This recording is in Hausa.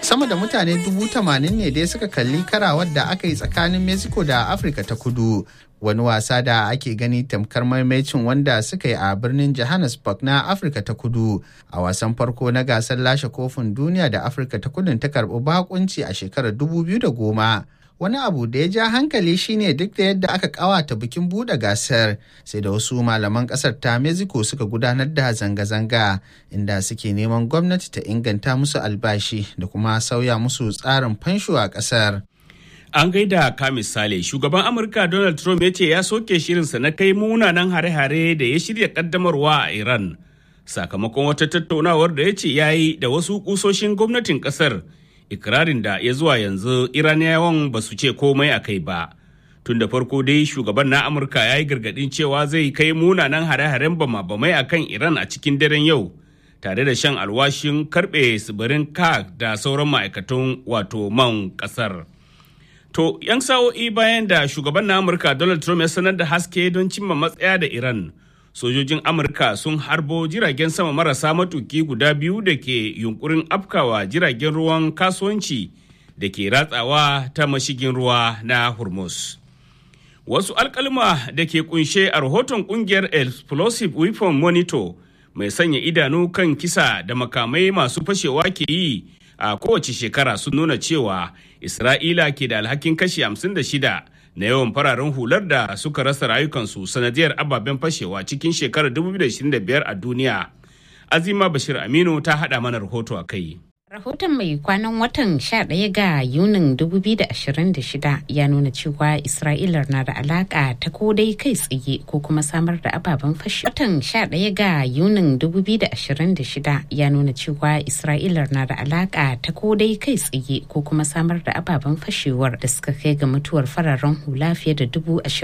sama da mutane dubu tamanin ne dai suka kalli karawar da aka yi tsakanin mexico da afirka ta kudu wani wasa da ake gani tamkar maimacin wanda suka yi a birnin johannesburg na afirka ta kudu a wasan farko na gasar lashe kofin duniya da afirka ta kudun ta karbi bakunci a shekarar 2010 wani abu da ya ja hankali shine duk da yadda aka kawata bikin buɗe gasar sai da wasu malaman ƙasar ta mexico suka gudanar da zanga-zanga inda suke neman gwamnati ta inganta musu albashi da kuma sauya musu tsarin fansho a ƙasar. An gaida ka misali shugaban Amurka Donald Trump ya ce ya soke shirinsa na kai munanan hare-hare da ya shirya kaddamarwa a Iran sakamakon wata tattaunawar da ya ce ya yi da wasu kusoshin gwamnatin kasar ikirarin da ya zuwa yanzu Iraniyawan ba su ce komai a kai ba. Tun da farko dai shugaban na Amurka ya yi gargadin cewa zai kai munanan hare-haren bama-bamai a kan Iran a cikin daren yau. tare da shan alwashin karbe tsibirin kak da sauran ma'aikatan wato man kasar. To, 'yan sa'o'i bayan da shugaban na Amurka Donald Trump ya sanar da haske don cimma matsaya da Iran, sojojin Amurka sun harbo jiragen sama marasa matuki guda biyu da ke yunkurin afkawa jiragen ruwan kasuwanci da ke ratsawa ta mashigin ruwa na Hormuz. Wasu alkalma da ke kunshe a rahoton kungiyar Explosive Weapon Monitor mai sanya idanu kan kisa da makamai masu fashewa ke yi a kowace shekara sun nuna cewa Isra'ila ke da alhakin kashi 56 na yawan fararen hular da suka rasa rayukansu sanadiyar ababen fashewa cikin shekarar 2025 a duniya. Azima Bashir Aminu ta haɗa mana rahoto a kai. Rahoton mai kwanan watan 11 ga Yunin 2026 ya nuna cewa Isra'ila na da alaka ta ko dai kai tsaye ko kuma samar da ababen fashe. Watan 11 ga Yunin 2026 ya nuna cewa Isra'ila na da alaka ta ko dai kai tsaye ko kuma samar da ababen fashewar da suka kai ga mutuwar fararen hula fiye da dubu